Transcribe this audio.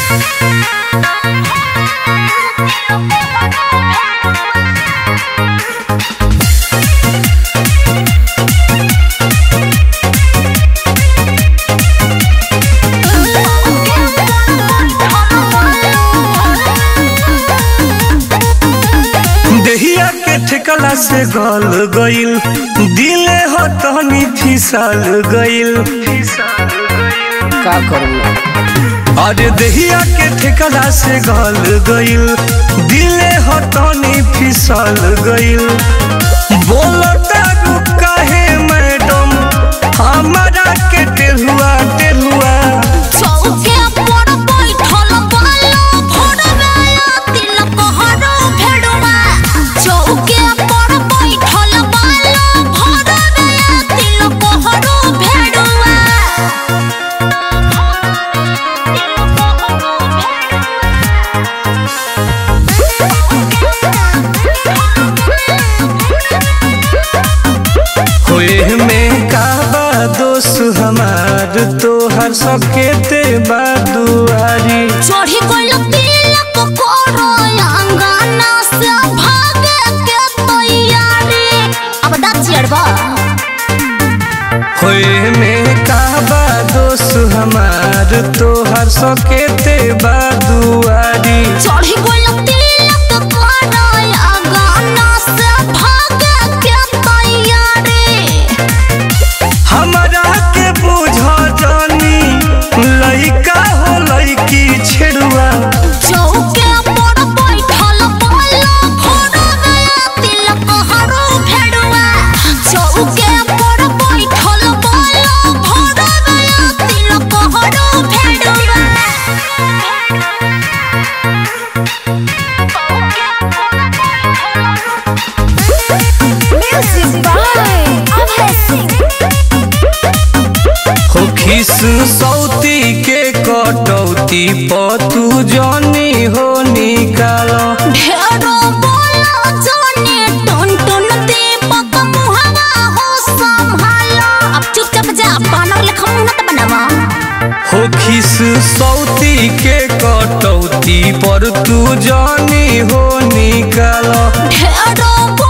देहिया के ठेकला से गल गइल दिले हो तहनी फिसल गइल का करू अरे देहिया के ठेकला से गल गइल दिले हो तहनी फिसल गइल बोलता रुका है मैडम हमारा के टेहुआ टेहुआ चौके पर बैठल बालो भोरवाया तिलक हरो भेड़वा चौके पर बैठल बालो भोरवाया तिलक हरो भेड़वा होए में काबा दोस्त हमार तोहर सकेते बादुआरी चढ़ी गइल तिलक करो अंगना से भागे के तैयारी अब दा चिड़वा होए में काबा दोस्त हमार तोहर सकेते बादुआरी चढ़ी गइल तिलक करो अंगना से भागे के तैयारी हमरा के बुझ जानी लइका हो लइकी छेड़ुआ चौके पर बैठल बालो भोरवाया तिलक हरो भेड़वा चौके पर बैठल बालो भोरवाया तिलक हरो भेड़वा Music by Abhay Singh. हो खिस सौती के कटौती पतू जनी हो निकालो ढेरो बोला जाने टन टन दीपक मुहवा हो संभालो अब चुपचाप जा बानर लेखा मुंह न बनावा हो खिस सौती के कटौती पर तू जानी हो निकालो ढेरो